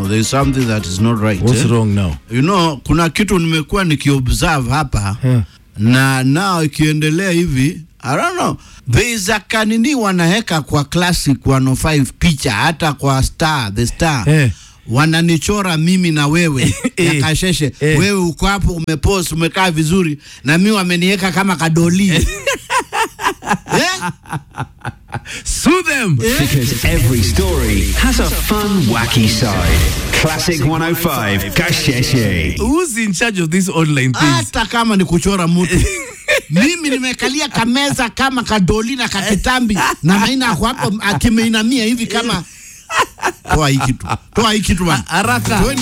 there is something that is not right. What's eh? wrong now? You know, kuna kitu nimekuwa nikiobserve hapa Yeah. na nao ikiendelea hivi I don't know. There is a kanini wanaweka kwa Classic 105 picha hata kwa Star, the Star. Eh. Wananichora mimi na wewe Eh. ya kasheshe. Eh. Wewe uko hapo umepost umekaa vizuri na mimi wameniweka kama kadoli. eh? Sue them. Because every story has a fun, wacky side. Classic 105, Kasheshe. Who's in charge of these online things? hata kama ni kuchora mtu mimi nimekalia kameza kama kadoli na kakitambi na maina ako hapo akimeinamia hivi kama toa hii kitu toa hii kitu bana Haraka. Toeni